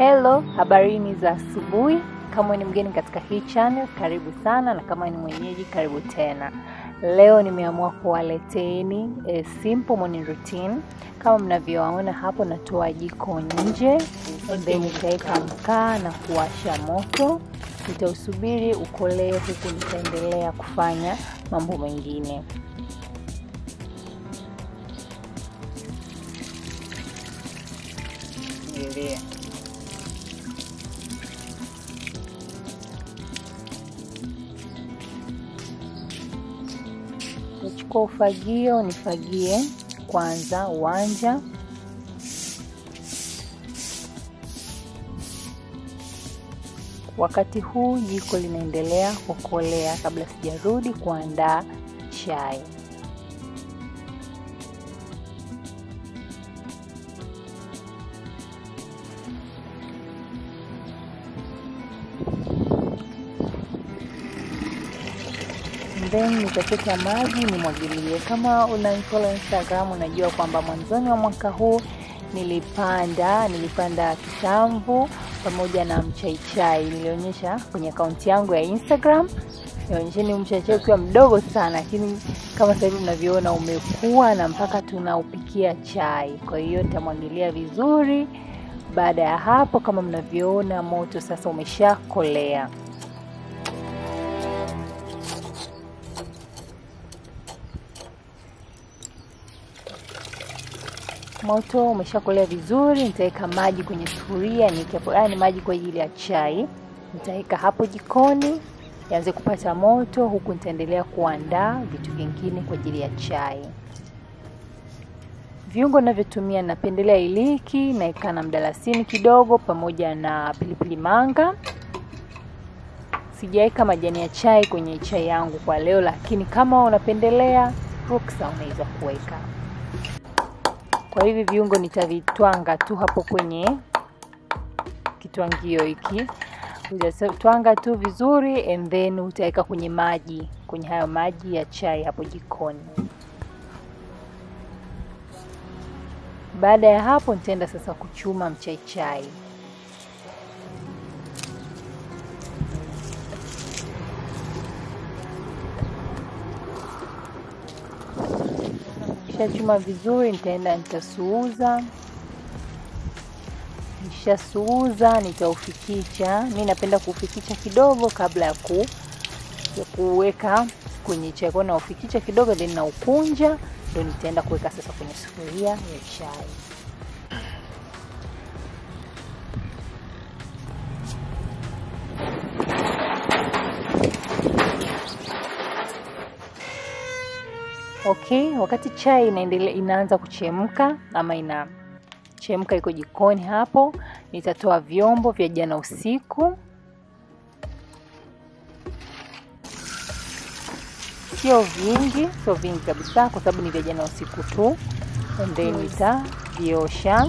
Hello, habarini za asubuhi. Kama ni mgeni katika hii channel, karibu sana, na kama ni mwenyeji, karibu tena. Leo nimeamua kuwaleteni a simple morning routine. Kama mnavyoona hapo, natoa jiko nje, and then nitaweka mkaa na kuwasha moto. Nitausubiri ukolee, huku nitaendelea kufanya mambo mengine. Endelea. Nichukua ufagio nifagie kwanza uwanja. Wakati huu jiko linaendelea kukolea kabla sijarudi kuandaa chai. then nitachota maji nimwagilie. Kama unanifollow Instagram, unajua kwamba mwanzoni wa mwaka huu nilipanda nilipanda kisamvu pamoja na mchaichai. Nilionyesha kwenye akaunti yangu ya Instagram, nionyesheni mchaichai ukiwa mdogo sana, lakini kama sasa hivi mnavyoona umekuwa na mpaka tunaupikia chai. Kwa hiyo nitamwagilia vizuri. Baada ya hapo, kama mnavyoona, moto sasa umeshakolea. Moto umeshakolea vizuri, nitaweka maji kwenye sufuria, niweke hapo. Haya ni maji kwa ajili ya chai, nitaweka hapo jikoni yaanze kupata moto, huku nitaendelea kuandaa vitu vingine kwa ajili ya chai. Viungo ninavyotumia, napendelea iliki, naeka na mdalasini kidogo, pamoja na pilipili manga. Sijaweka majani ya chai kwenye chai yangu kwa leo, lakini kama unapendelea ruksa, unaweza kuweka kwa hivi viungo nitavitwanga tu hapo kwenye kitwangio hiki, utatwanga tu vizuri, and then utaweka kwenye maji, kwenye hayo maji ya chai hapo jikoni. Baada ya hapo, nitaenda sasa kuchuma mchai chai. Nishachuma vizuri, nitaenda nitasuuza. Nishasuuza, nitaufikicha. Mi napenda kuufikicha kidogo kabla ya ku ya kuweka kwenye chai, kwa naufikicha kidogo, then naukunja, ndio nitaenda kuweka sasa kwenye sufuria ya chai. Okay, wakati chai inaendelea inaanza kuchemka ama inachemka iko jikoni hapo, nitatoa vyombo vya jana usiku. Sio vingi, sio vingi kabisa, kwa sababu ni vya jana usiku tu, and then nitaviosha.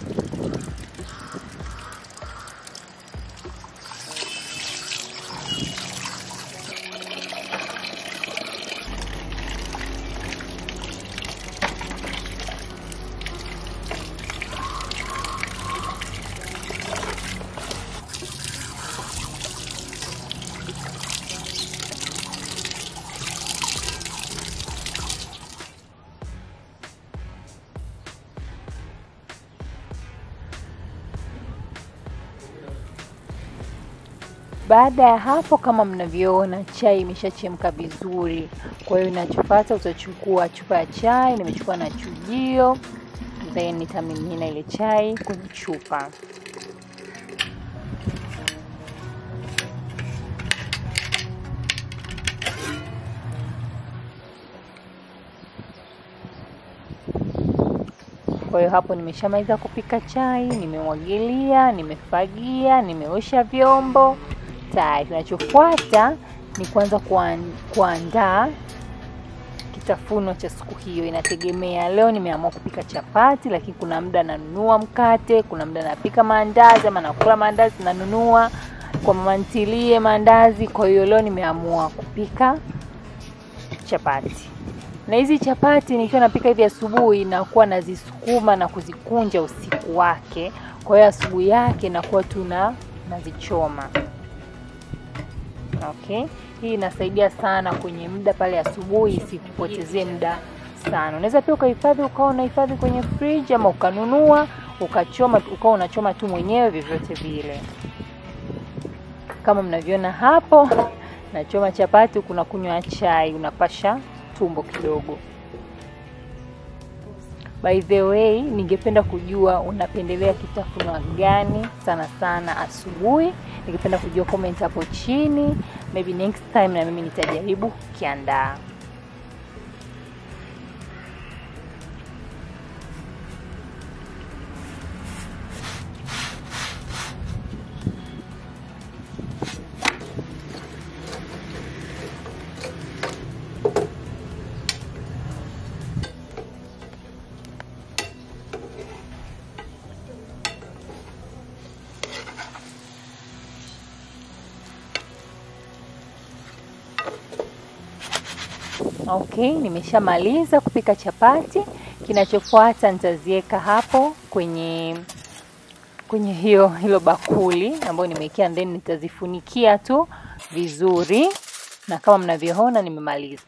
Baada ya hapo, kama mnavyoona, chai imeshachemka vizuri. Kwa hiyo inachofuata, utachukua chupa ya chai, nimechukua na chujio, then nitamimina ile chai kwenye chupa. Kwa hiyo hapo nimeshamaliza kupika chai, nimemwagilia, nimefagia, nimeosha vyombo tayari. Kinachofuata ni kwanza kuandaa kitafuno cha siku hiyo. Inategemea, leo nimeamua kupika chapati, lakini kuna muda nanunua mkate, kuna muda napika maandazi ama nakula maandazi nanunua kwa mama ntilie maandazi. Kwa hiyo leo nimeamua kupika chapati. Na hizi chapati nikiwa napika hivi asubuhi, nakuwa nazisukuma na kuzikunja usiku wake. kwa hiyo asubuhi yake nakuwa tuna nazichoma. Okay, hii inasaidia sana kwenye muda pale asubuhi, isikupotezee muda sana. Unaweza pia ukahifadhi ukawa unahifadhi kwenye fridge ama ukanunua ukachoma ukawa unachoma tu mwenyewe, vyovyote vile. Kama mnavyoona hapo, nachoma chapati huku nakunywa chai, unapasha tumbo kidogo. By the way, ningependa kujua unapendelea kitafunwa gani sana sana asubuhi. Ningependa kujua comment hapo chini, maybe next time na mimi nitajaribu kukiandaa. Okay, nimeshamaliza kupika chapati. Kinachofuata nitaziweka hapo kwenye kwenye hiyo hilo bakuli ambayo nimewekea, then nitazifunikia tu vizuri, na kama mnavyoona nimemaliza.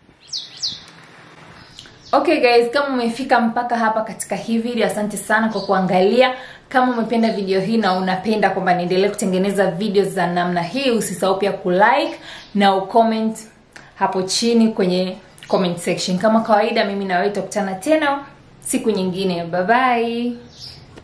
Okay guys, kama umefika mpaka hapa katika hii video, asante sana kwa kuangalia. Kama umependa video hii na unapenda kwamba niendelee kutengeneza video za namna hii, usisahau pia kulike na ucomment hapo chini kwenye comment section. Kama kawaida, mimi na wewe tutakutana tena siku nyingine. Bye bye.